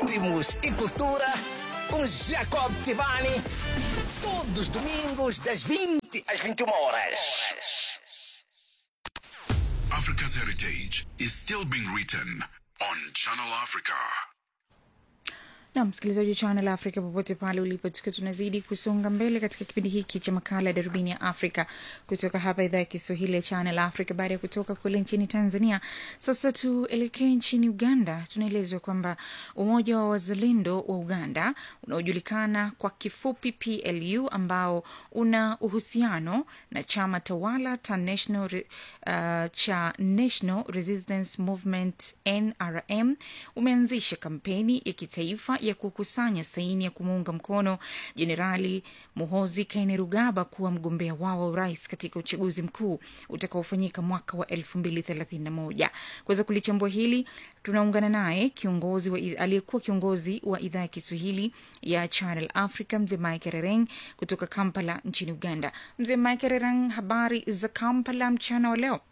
ritmos e cultura com Jacob Tivani. Todos os domingos, das 20 às 21 horas. Africa's heritage is still being written on Channel Africa. na msikilizaji wa Channel Africa popote pale ulipo, tukiwa tunazidi kusonga mbele katika kipindi hiki cha makala ya darubini ya Afrika kutoka hapa idhaa ya Kiswahili ya Channel Africa. Baada ya kutoka kule nchini Tanzania, sasa tuelekee nchini Uganda. Tunaelezwa kwamba umoja wa wazalendo wa Uganda unaojulikana kwa kifupi PLU, ambao una uhusiano na chama tawala cha National, Re- uh, cha National Resistance Movement NRM umeanzisha kampeni ya kitaifa ya kukusanya saini ya kumuunga mkono Jenerali Muhozi Kainerugaba kuwa mgombea wao wa urais katika uchaguzi mkuu utakaofanyika mwaka wa elfu mbili thelathini na moja. Kuweza kulichambua hili tunaungana naye kiongozi wa aliyekuwa kiongozi wa idhaa ya Kiswahili ya Channel Africa mzee Mike Rereng kutoka Kampala nchini Uganda. Mzee Mike Rereng, habari za Kampala mchana wa leo?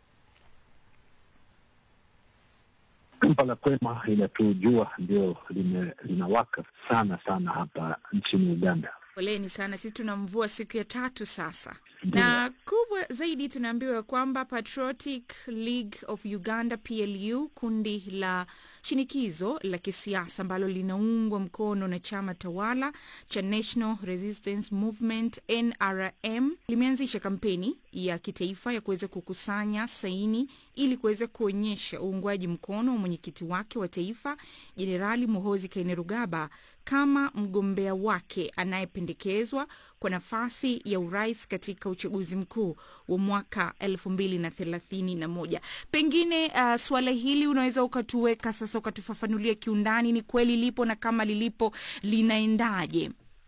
Kampala kwema, inatujua ndio lime- linawaka sana sana hapa nchini Uganda. Poleni sana, sisi tuna mvua siku ya tatu sasa, na kubwa zaidi tunaambiwa kwamba Patriotic League of Uganda PLU, kundi la shinikizo la kisiasa ambalo linaungwa mkono na chama tawala cha National Resistance Movement NRM, limeanzisha kampeni ya kitaifa ya kuweza kukusanya saini ili kuweza kuonyesha uungwaji mkono wa mwenyekiti wake wa taifa Jenerali Muhozi Kainerugaba kama mgombea wake anayependekezwa kwa nafasi ya urais katika uchaguzi mkuu wa mwaka elfu mbili na thelathini na moja. Pengine uh, suala hili unaweza ukatuweka sasa, ukatufafanulia kiundani, ni kweli lipo na kama lilipo linaendaje?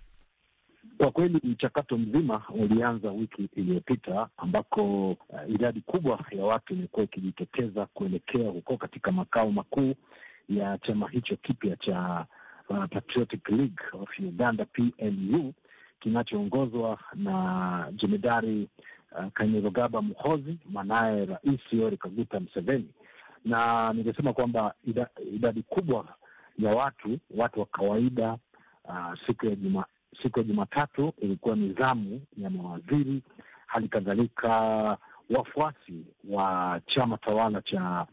Kwa kweli mchakato mzima ulianza wiki iliyopita ambako uh, idadi kubwa ya watu imekuwa ikijitokeza kuelekea huko katika makao makuu ya chama hicho kipya cha uh, Patriotic League of Uganda PLU kinachoongozwa na jemedari uh, Kainerugaba Muhozi, mwanaye Rais Yoweri Kaguta Museveni, na ningesema kwamba ida, idadi kubwa ya watu watu wa kawaida uh, siku ya juma siku ya Jumatatu ilikuwa ni zamu ya mawaziri, hali kadhalika wafuasi wa chama tawala cha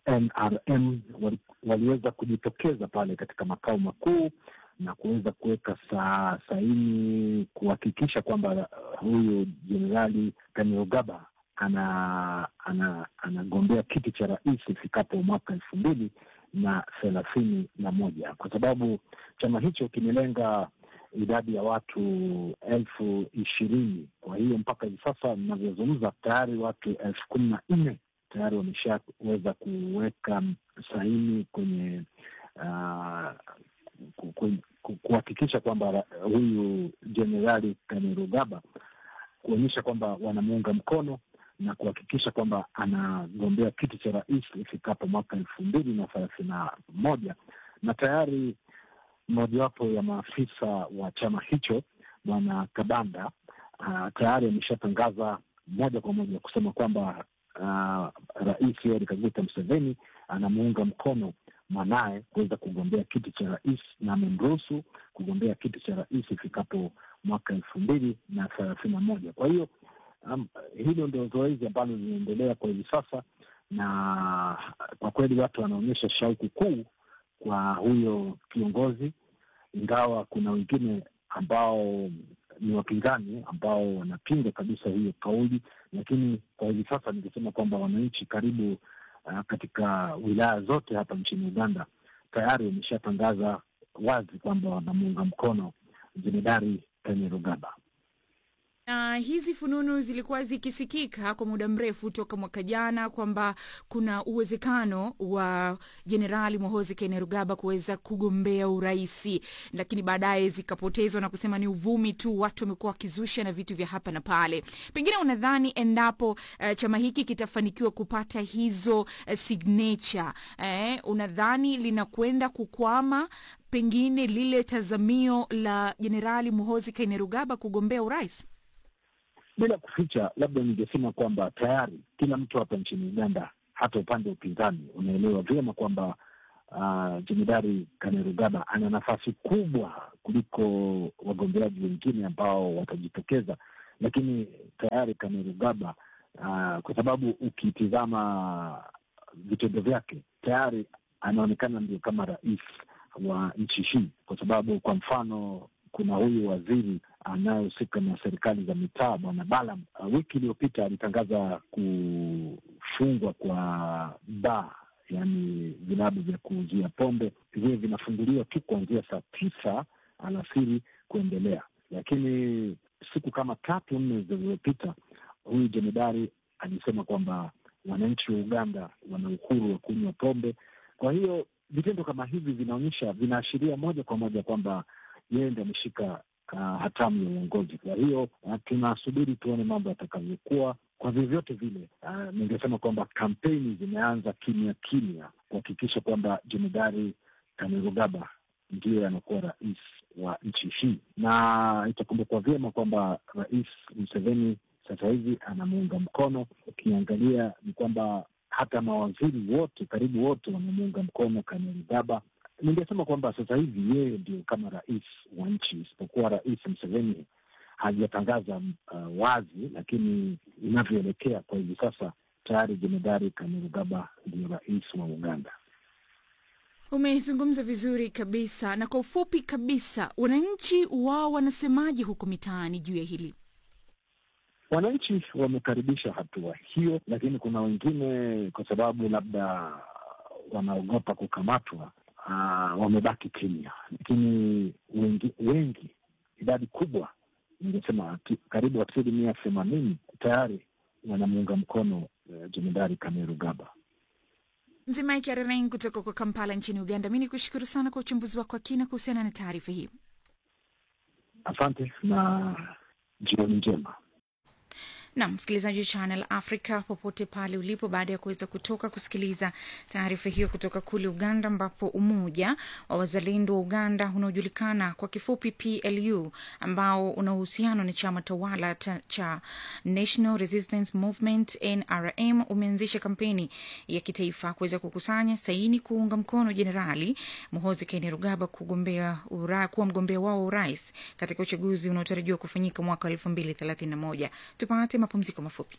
NRM wali, waliweza kujitokeza pale katika makao makuu na kuweza kuweka sa, saini kuhakikisha kwamba uh, huyu jenerali Kainerugaba ana ana anagombea kiti cha rais ifikapo mwaka elfu mbili na thelathini na moja kwa sababu chama hicho kimelenga idadi ya watu elfu ishirini. Kwa hiyo mpaka hivi sasa ninavyozungumza, tayari watu elfu kumi na nne tayari wameshaweza kuweka saini kwenye uh, ku- ku- ku- kuhakikisha kwamba ra- huyu jenerali Kainerugaba kuonyesha kwamba wanamuunga mkono na kuhakikisha kwamba anagombea kiti cha rais ifikapo mwaka elfu mbili na thelathini na moja na tayari mojawapo ya maafisa wa chama hicho bwana Kabanda uh, tayari ameshatangaza moja kwa moja kusema kwamba uh, rais Yoweri Kaguta Museveni anamuunga mkono mwanaye kuweza kugombea kiti cha rais na amemruhusu kugombea kiti cha rais ifikapo mwaka elfu mbili na thelathini na moja. Kwa hiyo um, hilo ndio zoezi ambalo linaendelea kwa hivi sasa, na kwa kweli watu wanaonyesha shauku kuu kwa huyo kiongozi, ingawa kuna wengine ambao ni wapinzani ambao wanapinga kabisa hiyo kauli, lakini kwa hivi sasa ningesema kwamba wananchi karibu uh, katika wilaya zote hapa nchini Uganda tayari wameshatangaza wazi kwamba wanamuunga mkono jemedari Kainerugaba. na hizi fununu zilikuwa zikisikika kwa muda mrefu toka mwaka jana kwamba kuna uwezekano wa jenerali Muhoozi Kainerugaba kuweza kugombea uraisi, lakini baadaye zikapotezwa na kusema ni uvumi tu, watu wamekuwa wakizusha na vitu vya hapa na pale. Pengine unadhani endapo uh, chama hiki kitafanikiwa kupata hizo uh, signature eh, unadhani linakwenda kukwama pengine lile tazamio la jenerali Muhoozi Kainerugaba kugombea urais? Bila kuficha, labda ningesema kwamba tayari kila mtu hapa nchini Uganda, hata upande wa upinzani, unaelewa vyema kwamba uh, Jemedari Kainerugaba ana nafasi kubwa kuliko wagombeaji wengine ambao watajitokeza, lakini tayari Kainerugaba uh, kwa sababu ukitizama vitendo vyake tayari anaonekana ndio kama rais wa nchi hii, kwa sababu kwa mfano kuna huyu waziri anayehusika na serikali za mitaa bwana Balam, uh, wiki iliyopita alitangaza kufungwa kwa baa, yaani vilabu vya kuuzia pombe viwe vinafunguliwa tu kuanzia saa tisa alasiri kuendelea. Lakini siku kama tatu nne zilizopita, huyu jemedari alisema kwamba wananchi wa Uganda wana uhuru wa kunywa pombe. Kwa hiyo vitendo kama hivi vinaonyesha, vinaashiria moja kwa moja kwamba yeye ndiye ameshika uh, hatamu ya uongozi. Kwa hiyo uh, tunasubiri tuone mambo yatakavyokuwa. Kwa vyovyote vile, uh, ningesema kwamba kampeni zimeanza kimya kimya kuhakikisha kwamba jemedari Kainerugaba ndiye anakuwa rais wa nchi hii, na itakumbukwa vyema kwamba Rais Museveni sasa hivi anamuunga mkono. Ukiangalia ni kwamba hata mawaziri wote karibu wote wamemuunga mkono Kainerugaba. Ningesema kwamba sasa hivi yeye ndio kama rais wa nchi, isipokuwa Rais Museveni hajatangaza uh, wazi, lakini inavyoelekea kwa hivi sasa tayari jemedari Kainerugaba ndio rais wa Uganda. Umezungumza vizuri kabisa, na kwa ufupi kabisa, wananchi wao wanasemaje huko mitaani juu ya hili? Wananchi wamekaribisha hatua hiyo, lakini kuna wengine kwa sababu labda wanaogopa kukamatwa, uh, wamebaki kimya, lakini wengi, wengi idadi kubwa, ningesema karibu asilimia themanini tayari wanamuunga mkono uh, jemedari Kainerugaba. Nzimaiki Arereng kutoka kwa Kampala nchini Uganda. Mi ni kushukuru sana kwa uchambuzi wako wa kina kuhusiana na taarifa hii. Asante na jioni njema. na msikilizaji wa Channel Africa popote pale ulipo, baada ya kuweza kutoka kusikiliza taarifa hiyo kutoka kule Uganda, ambapo umoja wa wazalendo wa Uganda unaojulikana kwa kifupi PLU, ambao una uhusiano na chama tawala cha, cha National Resistance Movement NRM, umeanzisha kampeni ya kitaifa kuweza kukusanya saini kuunga mkono Jenerali Muhoozi Kainerugaba kugombea ura, kuwa mgombea wao wa urais katika uchaguzi unaotarajiwa kufanyika mwaka wa elfu mbili thelathini na moja. Tupate mapumziko mafupi.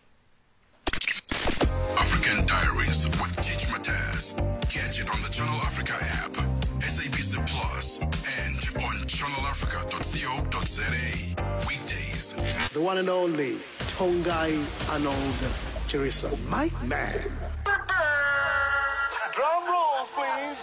African Diaries with Teach Mataz. Catch it on the Channel Africa app, SABC Plus, and on channelafrica.co.za. Weekdays. the one and only Tongai Arnold Chirisa. My man. Drum roll, please.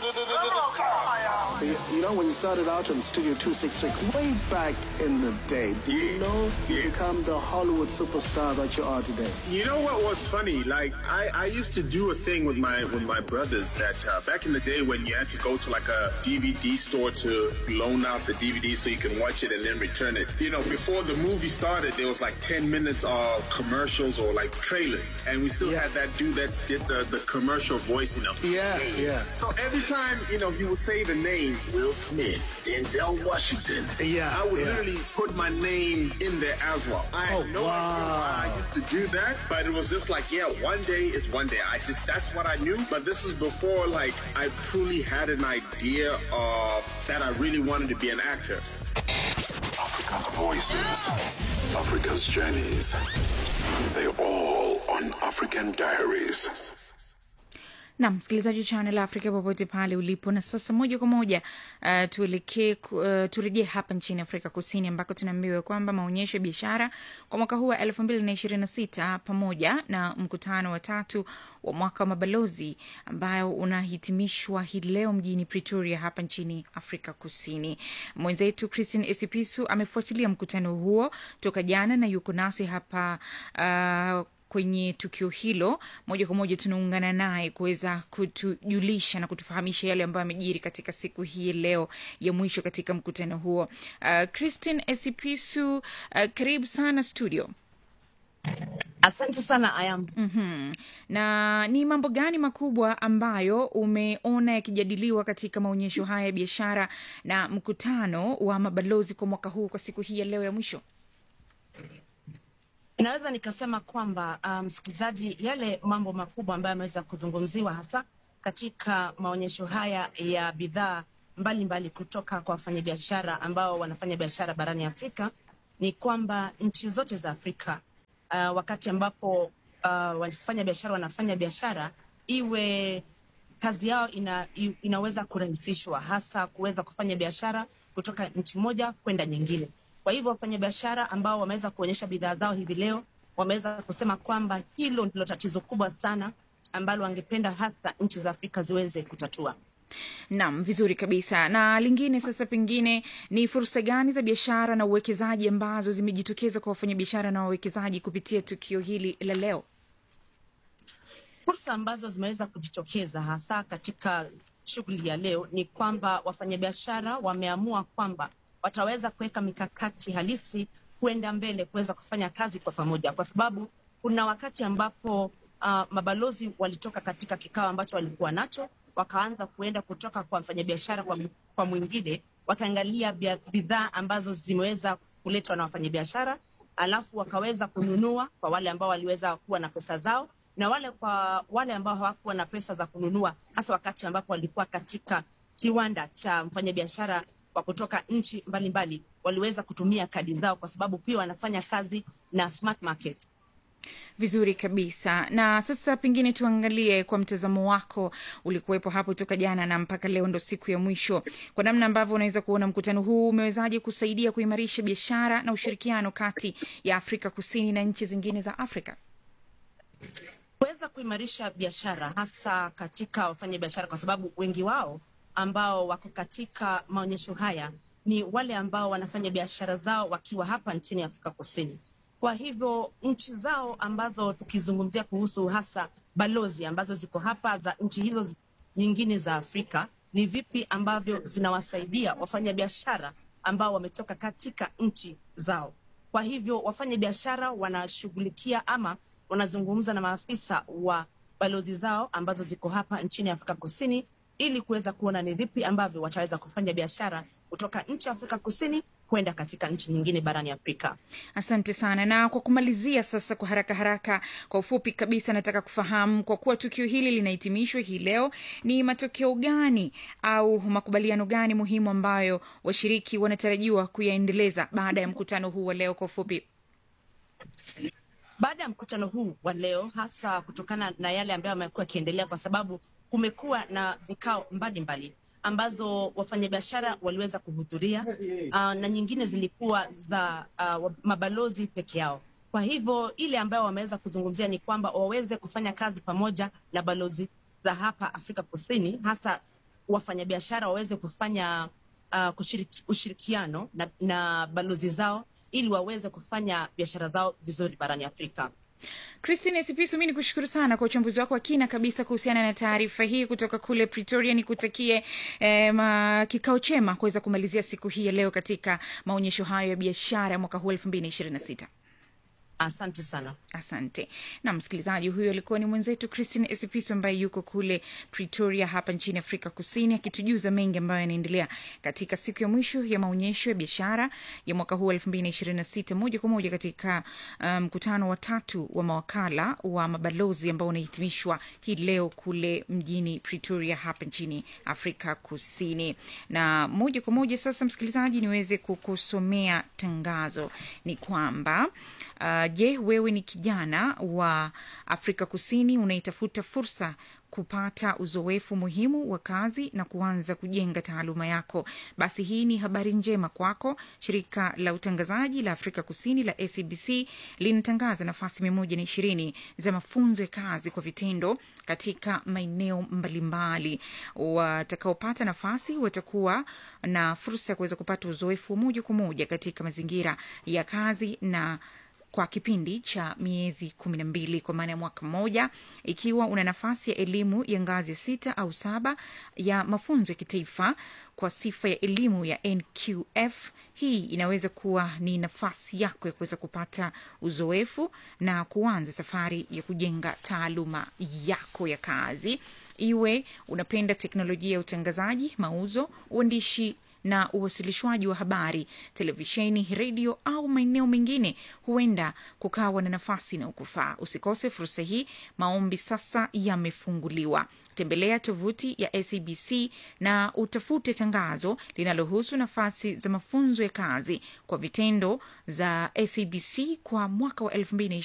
You, you know, when you started out on Studio 266, way back in the day, did you know you become the Hollywood superstar that you are today? You know what was funny? Like I, I used to do a thing with my with my brothers that uh, back in the day when you had to go to like a DVD store to loan out the DVD so you can watch it and then return it. You know, before the movie started, there was like ten minutes of commercials or like trailers, and we still had that dude that did the, the commercial voice. You know. Yeah, yeah. So every time you know he would say the name Will Smith, Denzel Washington. Yeah, I would yeah. literally put my name in there as well. I had Oh, no idea why I wow. used to do that, but it was just like, yeah, one day is one day. I just that's what I knew. But this is before like I truly had an idea of that I really wanted to be an actor. Africa's voices, Africa's journeys. They're all on African Diaries. na msikilizaji wa Channel Africa popote pale ulipo. Na sasa moja kwa moja uh, tuelekee uh, turejee hapa nchini Afrika Kusini ambako tunaambiwa kwamba maonyesho ya biashara kwa mwaka huu wa elfu mbili na ishirini na sita pamoja na mkutano wa tatu wa mwaka wa mabalozi ambayo unahitimishwa hii leo mjini Pretoria hapa nchini Afrika Kusini. Mwenzetu Christine Esipisu amefuatilia mkutano huo toka jana na yuko nasi hapa uh, kwenye tukio hilo moja kwa moja tunaungana naye kuweza kutujulisha na kutufahamisha yale ambayo amejiri katika siku hii leo ya mwisho katika mkutano huo. Uh, Christine Esipisu, uh, karibu sana studio. Asante sana Ayam. mm Na ni mambo gani makubwa ambayo umeona yakijadiliwa katika maonyesho haya ya biashara na mkutano wa mabalozi kwa mwaka huu kwa siku hii ya leo ya mwisho? Naweza nikasema kwamba uh, msikilizaji, yale mambo makubwa ambayo yameweza kuzungumziwa hasa katika maonyesho haya ya bidhaa mbalimbali kutoka kwa wafanyabiashara ambao wanafanya biashara barani Afrika ni kwamba nchi zote za Afrika uh, wakati ambapo uh, wafanya biashara wanafanya biashara iwe kazi yao ina, i- inaweza kurahisishwa hasa kuweza kufanya biashara kutoka nchi moja kwenda nyingine. Kwa hivyo wafanyabiashara ambao wameweza kuonyesha bidhaa zao hivi leo wameweza kusema kwamba hilo ndilo tatizo kubwa sana ambalo wangependa hasa nchi za Afrika ziweze kutatua. Naam, vizuri kabisa. Na lingine sasa, pengine ni fursa gani za biashara na uwekezaji ambazo zimejitokeza kwa wafanyabiashara na wawekezaji kupitia tukio hili la leo? Fursa ambazo zimeweza kujitokeza hasa katika shughuli ya leo ni kwamba wafanyabiashara wameamua kwamba wataweza kuweka mikakati halisi kuenda mbele kuweza kufanya kazi kwa pamoja, kwa sababu kuna wakati ambapo uh, mabalozi walitoka katika kikao ambacho walikuwa nacho, wakaanza kuenda kutoka kwa mfanyabiashara kwa, kwa mwingine, wakaangalia bia- bidhaa ambazo zimeweza kuletwa na wafanyabiashara, alafu wakaweza kununua kwa wale ambao waliweza kuwa na pesa zao na wale kwa wale ambao hawakuwa na pesa za kununua, hasa wakati ambapo walikuwa katika kiwanda cha mfanyabiashara wa kutoka nchi mbalimbali, waliweza kutumia kadi zao, kwa sababu pia wanafanya kazi na smart market. Vizuri kabisa. Na sasa pengine tuangalie kwa mtazamo wako, ulikuwepo hapo toka jana na mpaka leo ndo siku ya mwisho, kwa namna ambavyo unaweza kuona mkutano huu umewezaje kusaidia kuimarisha biashara na ushirikiano kati ya Afrika Kusini na nchi zingine za Afrika? kuweza kuimarisha biashara hasa katika wafanyabiashara, kwa sababu wengi wao ambao wako katika maonyesho haya ni wale ambao wanafanya biashara zao wakiwa hapa nchini Afrika Kusini. Kwa hivyo nchi zao ambazo tukizungumzia kuhusu hasa balozi ambazo ziko hapa za nchi hizo zi- nyingine za Afrika, ni vipi ambavyo zinawasaidia wafanyabiashara ambao wametoka katika nchi zao. Kwa hivyo wafanya biashara wanashughulikia ama wanazungumza na maafisa wa balozi zao ambazo ziko hapa nchini Afrika Kusini ili kuweza kuona ni vipi ambavyo wataweza kufanya biashara kutoka nchi ya Afrika Kusini kwenda katika nchi nyingine barani Afrika. Asante sana. Na kwa kumalizia sasa, kwa haraka haraka, kwa ufupi kabisa, nataka kufahamu kwa kuwa tukio hili linahitimishwa hii leo, ni matokeo gani au makubaliano gani muhimu ambayo washiriki wanatarajiwa kuyaendeleza baada ya mkutano huu wa leo? Kwa ufupi. baada ya mkutano huu wa leo, hasa kutokana na yale ambayo yamekuwa yakiendelea, kwa sababu kumekuwa na vikao mbalimbali ambazo wafanyabiashara waliweza kuhudhuria uh, na nyingine zilikuwa za uh, mabalozi peke yao. Kwa hivyo ile ambayo wameweza kuzungumzia ni kwamba waweze kufanya kazi pamoja na balozi za hapa Afrika Kusini, hasa wafanyabiashara waweze kufanya uh, kushiriki, ushirikiano na, na balozi zao ili waweze kufanya biashara zao vizuri barani Afrika. Christine Sipisu, mi ni kushukuru sana kwa uchambuzi wako wa kina kabisa kuhusiana na taarifa hii kutoka kule Pretoria. Nikutakie eh, ma- kikao chema kuweza kumalizia siku hii ya leo katika maonyesho hayo ya biashara ya mwaka huu elfu mbili na ishirini na sita. Asante sana. Asante na msikilizaji, huyo alikuwa ni mwenzetu Christine Esipiso ambaye yuko kule Pretoria hapa nchini Afrika Kusini, akitujuza mengi ambayo yanaendelea katika siku ya mwisho ya maonyesho ya biashara ya mwaka huu elfu mbili na ishirini na sita moja kwa moja katika mkutano um, wa tatu wa mawakala wa mabalozi ambao unahitimishwa hii leo kule mjini Pretoria hapa nchini Afrika Kusini. Na moja kwa moja sasa, msikilizaji, niweze kukusomea tangazo ni kwamba uh, je, wewe ni kijana wa Afrika Kusini unaitafuta fursa kupata uzoefu muhimu wa kazi na kuanza kujenga taaluma yako, basi hii ni habari njema kwako. Shirika la utangazaji la Afrika Kusini la SABC linatangaza nafasi mia moja na ishirini za mafunzo ya kazi kwa vitendo katika maeneo mbalimbali. Watakaopata nafasi watakuwa na fursa ya kuweza kupata uzoefu wa moja kwa moja katika mazingira ya kazi na kwa kipindi cha miezi kumi na mbili kwa maana ya mwaka mmoja. Ikiwa una nafasi ya elimu ya ngazi ya sita au saba ya mafunzo ya kitaifa kwa sifa ya elimu ya NQF, hii inaweza kuwa ni nafasi yako ya kuweza kupata uzoefu na kuanza safari ya kujenga taaluma yako ya kazi. Iwe unapenda teknolojia ya utangazaji, mauzo, uandishi na uwasilishwaji wa habari, televisheni, redio au maeneo mengine, huenda kukawa na nafasi inayokufaa. Usikose fursa hii, maombi sasa yamefunguliwa. Tembelea tovuti ya SABC na utafute tangazo linalohusu nafasi za mafunzo ya kazi kwa vitendo za SABC kwa mwaka wa 2020